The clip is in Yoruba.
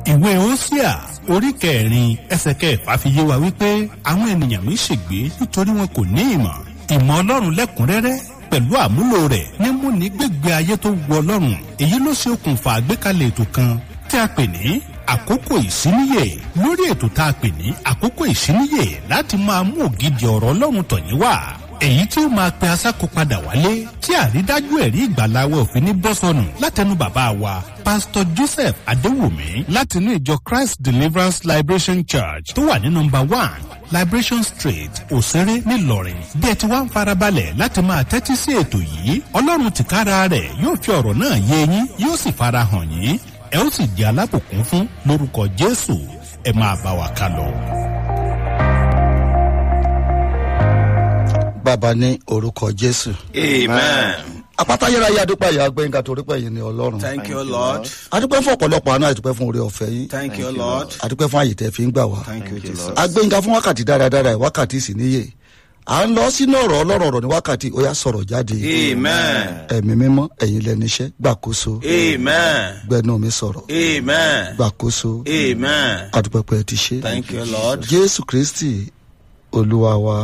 ìwé Hósíà orí kẹrin ẹsẹ̀ kẹfà fi yé wa wípé àwọn ènìyàn mi ṣègbé nítorí wọn kò ní ìmọ̀ ìmọ̀ ọlọ́run lẹ́kùnrẹ́rẹ́ pẹ̀lú àmúlò rẹ̀ ní mú ní gbégbé ayé tó wu ọlọ́run èyí ló ṣe okùnfà àgbékalẹ̀ ètò kan tí a pè ní àkókò ìsíníyè lórí ètò tá a pè ní àkókò ìsíníyè láti máa mú ògidì ọ̀rọ̀ ọlọ́run tọ̀yín wá èyí tí ó máa pe asáko padà wálé tí àrídájú ẹ̀rí ìgbàláwọ̀ òfin ní bọ́sọ̀nù látẹnu bàbá wa pásítọ̀ joseph adéwùmí látinú ìjọ christ deliverance liberation church tó wà ní nọmba one liberation street òṣèré ńìlọrin bí ẹ ti wá ń farabalẹ̀ láti máa tẹ́tí sí ètò yìí ọlọ́run tìkára rẹ̀ yóò fi ọ̀rọ̀ náà yé yín yóò sì farahàn yín ẹ ó sì di alábùkún fún lórúkọ jésù ẹ máa bá wa ká lọ. bàbá ní orúkọ jésù. Amen. apáta yẹra yá dúpẹ́ yà gbẹ̀ngà torí pé yìí ni ọlọ́run. Thank you, Lord. adúpẹ́ fún ọ̀pọ̀lọpọ̀ àná àdúpẹ́ fún oore ọ̀fẹ́ yín. Thank you, Lord. adúpẹ́ fún àyè tẹ́ fi ń gbà wá. Thank you, Jesus. agbẹ̀ngà fún wákàtí dáradára ẹ̀ wákàtí sì níyè. à ń lọ sínú ọ̀rọ̀ ọlọ́rọ̀ ọ̀rọ̀ ní wákàtí ó yá sọ̀rọ̀ jáde. Amen. ẹ̀mí mímọ́ ẹ̀yin lẹ́nu iṣẹ́ gbàkóso. Amen. gbẹnu mi sọ̀rọ̀ Amen. gbàkóso. Amen. adúpẹ́ pé ẹ ti ṣe. Thank you, Lord. jésù kristi olúwa wa.